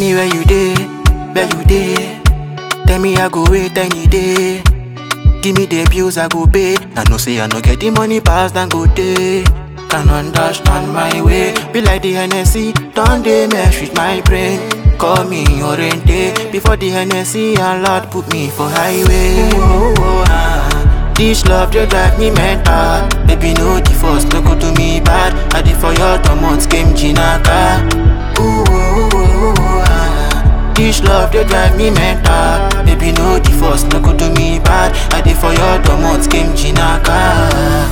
Anywhere you day, where you day. Tell me I go wait any day. Give me the bills I go pay. I know say I no get the money pass than go day. Can understand my way. Be like the Hennessy, don't they mesh with my brain. Call me Oriente before the Hennessy and Lord put me for highway. Oh, oh, ah. This love they drive me mental. Baby no the first no go to me bad. I did for your two months came Jinaka. Ooh, oh, oh, oh, ah. This love they drive me mental. Baby no the first no go to me bad. I did for your two months came Jinaka.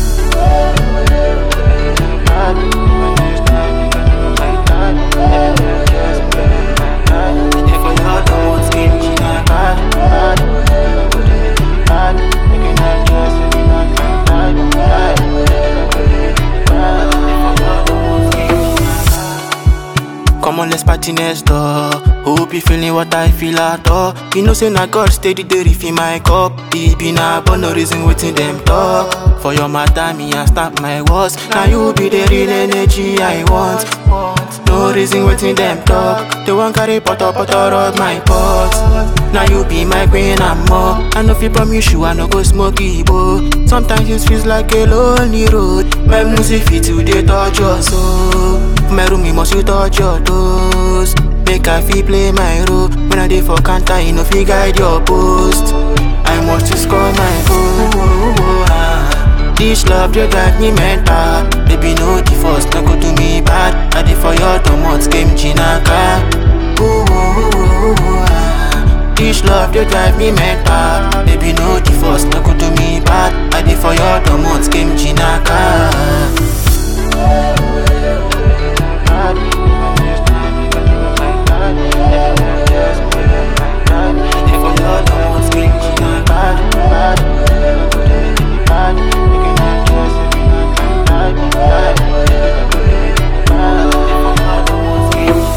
Come on, let's party next door. Hope you feeling what I feel at all. You know, say na God steady dey refill my cup. It be na but no reason waiting them talk. For your matter, me I start my words. Now you be the real energy I want. No reason waiting them talk. They want carry potter potter of my pot. Now you be my queen and more. I know if you promise you, I no go smoke Igbo. Sometimes it feels like a lonely road. My music fit today touch your soul. For my room, you must you touch your toes. Make I feel play my role. When I dey for counter, you know fi guide your post. I must to score my goal. ah. This love they drive me mental. Baby no the first no go to me bad. I dey for your two months came Jinaka. Ooh, ooh, ooh, ooh, ah. This love they drive me mental. Baby no the first no go to me bad. I dey for your two months came Jinaka.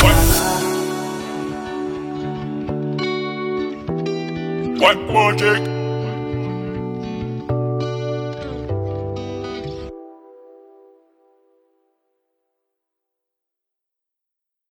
What project?